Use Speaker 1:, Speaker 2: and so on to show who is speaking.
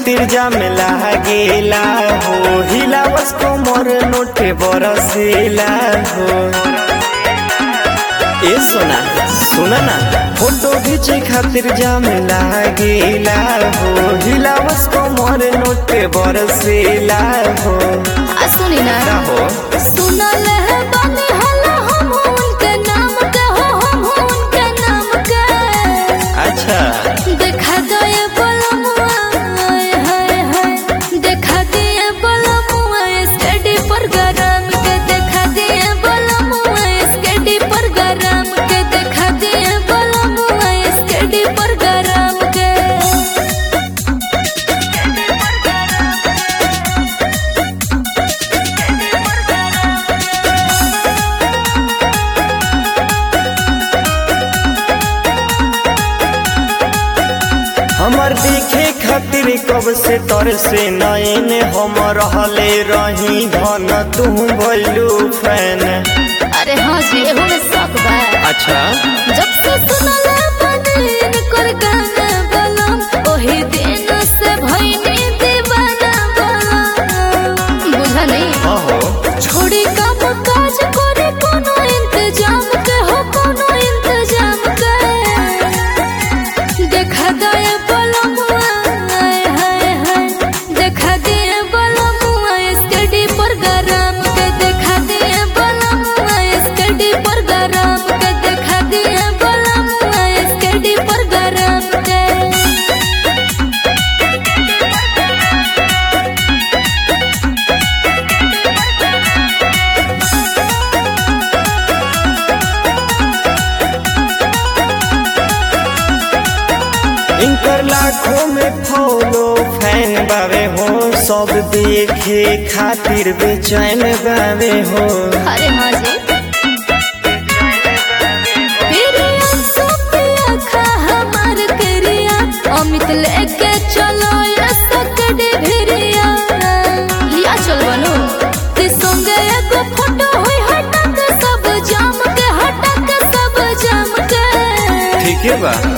Speaker 1: खातिर जाम लागेला हो हिलावस कोमर नोटे बरसेला हो ए सोना सुना ना फोटो खींचे खातिर जाम लागेला हो हिलावस कोमर नोटे बरसेला हो
Speaker 2: आ सुनी ना
Speaker 1: का हो
Speaker 2: सुनल है बानी हल्ला हम उनके नाम के हो हम उनके नाम के
Speaker 1: अच्छा
Speaker 2: देखा दो ये बलमुआ हाय हाय हाय देखा दिए बलमुआ स्टडी पर गरम के देखा दिए बलमुआ स्टडी पर गरम के देखा दिए बलमुआ स्टडी पर गरम के
Speaker 1: हमर देखे खातिर कब से तर से नयन हम रहले रही धन तू भइलू फैन
Speaker 2: अरे हाँ जी एहो में शौक बा
Speaker 1: अच्छा
Speaker 2: जब से सुनला बदन कर गाना बलम ओही दिन से भइनी दीवाना बलम बुझा नहीं
Speaker 1: हाँ हो
Speaker 2: छोड़ी काम काज करे कोनो इंतजाम के हो कोनो इंतजाम के देखा दे बलमुआ हाय हाय हाय देखा दे बलमुआ स्टडी पर गरम के देखा दे बलमुआ स्टडी पर गरम के देखा दे बलमुआ स्टडी पर गरम के
Speaker 1: इनकर लाखों में फॉलो फैन बावे हो सब देखे खातिर बेचैन बावे हो
Speaker 2: अरे हाँ जी तेरे आंसू पे आँखा हमार करिया अमित लेके चलो ये सकड़े भिरिया लिया चल बनो ते संगे एगो फोटो होई हटा के सब जाम के हटा के सब जाम के
Speaker 1: ठीक है बा